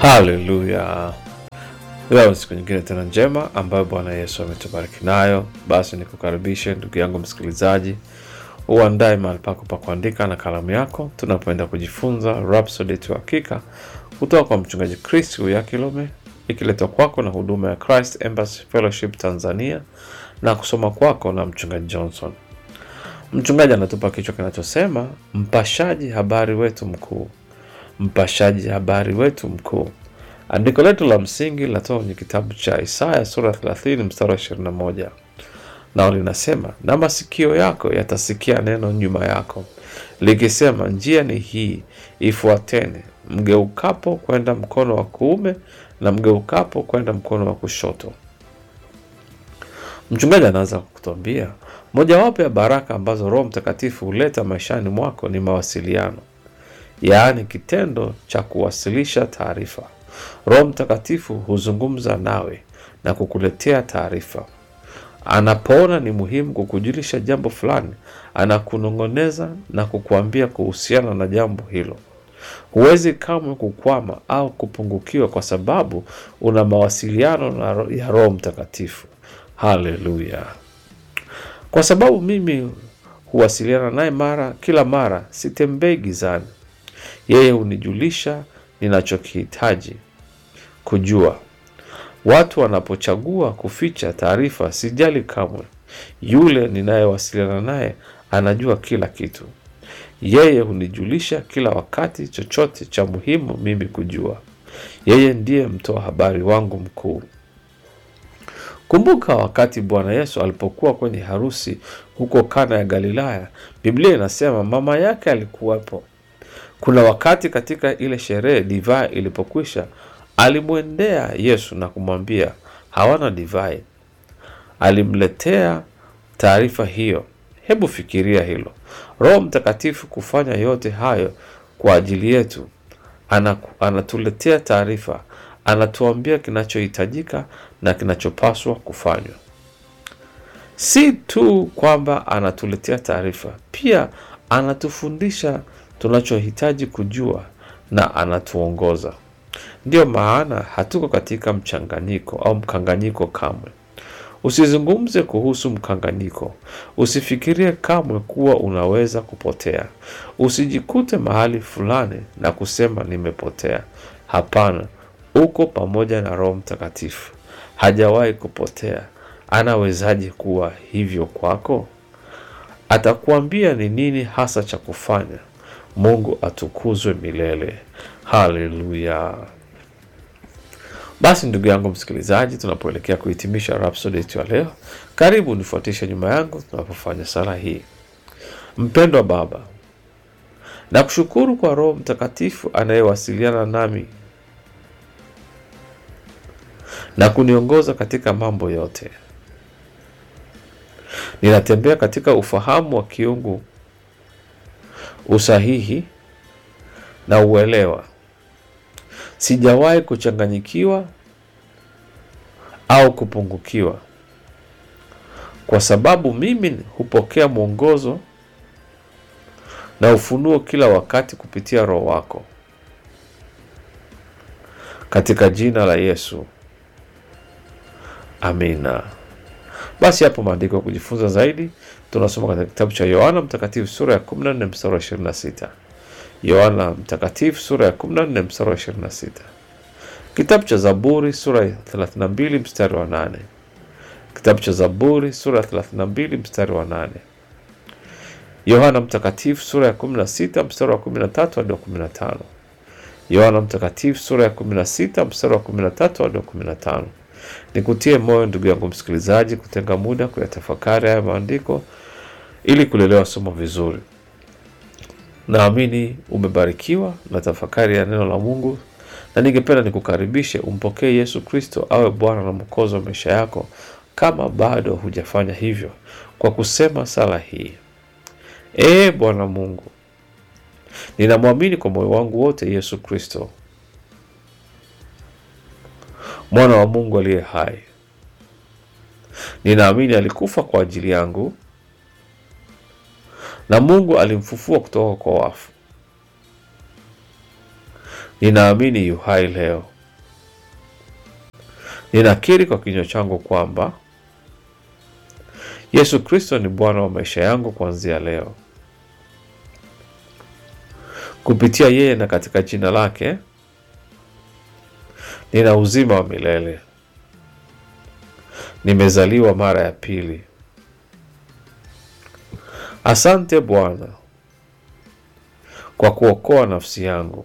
Haleluya! Leo ni siku nyingine tena njema ambayo Bwana Yesu ametubariki nayo. Basi nikukaribishe ndugu yangu msikilizaji, uandae mahali pako pa kuandika na kalamu yako, tunapoenda kujifunza Rhapsody ya Hakika kutoka kwa mchungaji Chris Uyakilome, ikiletwa kwako na huduma ya Christ Embassy Fellowship Tanzania na kusoma kwako na mchungaji Johnson. Mchungaji anatupa kichwa kinachosema mpashaji habari wetu mkuu mpashaji habari wetu mkuu. Andiko letu la msingi linatoka kwenye kitabu cha Isaya sura 30 mstari wa 21, nao linasema, na masikio yako yatasikia neno nyuma yako likisema, njia ni hii, ifuateni, mgeukapo kwenda mkono wa kuume na mgeukapo kwenda mkono wa kushoto. Mchungaji anaanza kutuambia mojawapo ya baraka ambazo Roho Mtakatifu huleta maishani mwako ni mawasiliano yaani kitendo cha kuwasilisha taarifa. Roho Mtakatifu huzungumza nawe na kukuletea taarifa. Anapoona ni muhimu kukujulisha jambo fulani, anakunong'oneza na kukuambia kuhusiana na jambo hilo. Huwezi kamwe kukwama au kupungukiwa kwa sababu una mawasiliano na ro- ya Roho Mtakatifu. Haleluya! Kwa sababu mimi huwasiliana naye mara kila mara, sitembei gizani. Yeye hunijulisha ninachokihitaji kujua. Watu wanapochagua kuficha taarifa, sijali kamwe. Yule ninayewasiliana naye anajua kila kitu. Yeye hunijulisha kila wakati chochote cha muhimu mimi kujua. Yeye ndiye mtoa habari wangu mkuu. Kumbuka wakati Bwana Yesu alipokuwa kwenye harusi huko Kana ya Galilaya, Biblia inasema mama yake alikuwepo. Kuna wakati katika ile sherehe divai ilipokwisha, alimwendea Yesu na kumwambia hawana divai. Alimletea taarifa hiyo. Hebu fikiria hilo, Roho Mtakatifu kufanya yote hayo kwa ajili yetu. Anaku, anatuletea taarifa, anatuambia kinachohitajika na kinachopaswa kufanywa. Si tu kwamba anatuletea taarifa, pia anatufundisha tunachohitaji kujua na anatuongoza. Ndiyo maana hatuko katika mchanganyiko au mkanganyiko kamwe. Usizungumze kuhusu mkanganyiko. Usifikirie kamwe kuwa unaweza kupotea. Usijikute mahali fulani na kusema nimepotea. Hapana, uko pamoja na Roho Mtakatifu. Hajawahi kupotea. Anawezaje kuwa hivyo kwako? Atakuambia ni nini hasa cha kufanya. Mungu atukuzwe milele. Haleluya! Basi ndugu yangu msikilizaji, tunapoelekea kuhitimisha Rhapsody yetu ya leo, karibu nifuatishe nyuma yangu tunapofanya sala hii. Mpendwa Baba, nakushukuru kwa Roho Mtakatifu anayewasiliana nami na kuniongoza katika mambo yote. Ninatembea katika ufahamu wa kiungu, usahihi na uelewa. Sijawahi kuchanganyikiwa au kupungukiwa, kwa sababu mimi hupokea mwongozo na ufunuo kila wakati kupitia Roho wako, katika jina la Yesu, amina. Basi hapo maandiko ya kujifunza zaidi tunasoma katika kitabu cha Yohana Mtakatifu sura ya 14 mstari wa 26. Yohana Mtakatifu sura ya 14 mstari wa 26. Kitabu cha Zaburi sura ya 32 mstari wa 8. Kitabu cha Zaburi sura ya 32 mstari wa 8. Yohana Mtakatifu sura ya 16 mstari wa 13 hadi wa 15. Yohana Mtakatifu sura ya 16 mstari wa 13 hadi wa 15. Nikutie moyo ndugu yangu msikilizaji, kutenga muda kuyatafakari haya maandiko ili kulelewa somo vizuri. Naamini umebarikiwa na tafakari ya neno la Mungu, na ningependa nikukaribishe umpokee Yesu Kristo awe Bwana na Mwokozi wa maisha yako, kama bado hujafanya hivyo, kwa kusema sala hii: Ee Bwana Mungu, ninamwamini kwa moyo wangu wote Yesu Kristo mwana wa Mungu aliye hai. Ninaamini alikufa kwa ajili yangu na Mungu alimfufua kutoka kwa wafu. Ninaamini yu hai leo. Ninakiri kwa kinywa changu kwamba Yesu Kristo ni Bwana wa maisha yangu kuanzia leo. Kupitia yeye na katika jina lake nina uzima wa milele. Nimezaliwa mara ya pili. Asante Bwana kwa kuokoa nafsi yangu.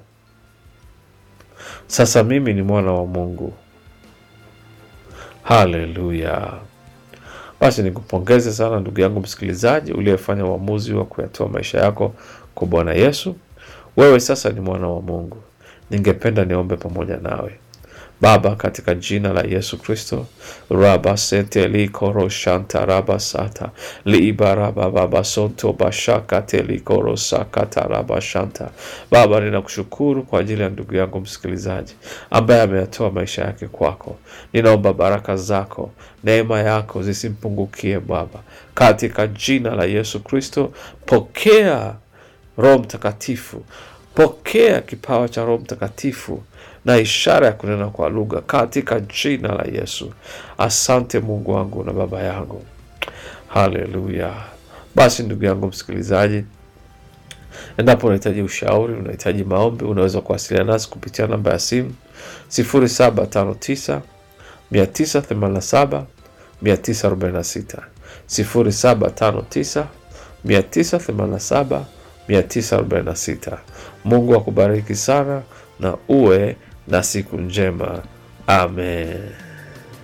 Sasa mimi ni mwana wa Mungu. Haleluya! Basi nikupongeze sana ndugu yangu msikilizaji, uliyefanya uamuzi wa kuyatoa maisha yako kwa Bwana Yesu. Wewe sasa ni mwana wa Mungu. Ningependa niombe pamoja nawe. Baba, katika jina la Yesu Kristo, raba sete likoro shanta raba sata liibaraba baba sonto bashaka telikoro sakata raba shanta. Baba, ninakushukuru kwa ajili ya ndugu yangu msikilizaji ambaye ameyatoa maisha yake kwako. Ninaomba baraka zako, neema yako zisimpungukie Baba, katika jina la Yesu Kristo. Pokea Roho Mtakatifu, pokea kipawa cha Roho Mtakatifu na ishara ya kunena kwa lugha katika jina la Yesu. Asante Mungu wangu na Baba yangu, haleluya. Basi ndugu yangu msikilizaji, endapo unahitaji ushauri, unahitaji maombi, unaweza kuwasiliana nasi kupitia namba ya simu 0759 987 946 0759 987 946. Mungu akubariki sana na uwe na siku njema. Amen.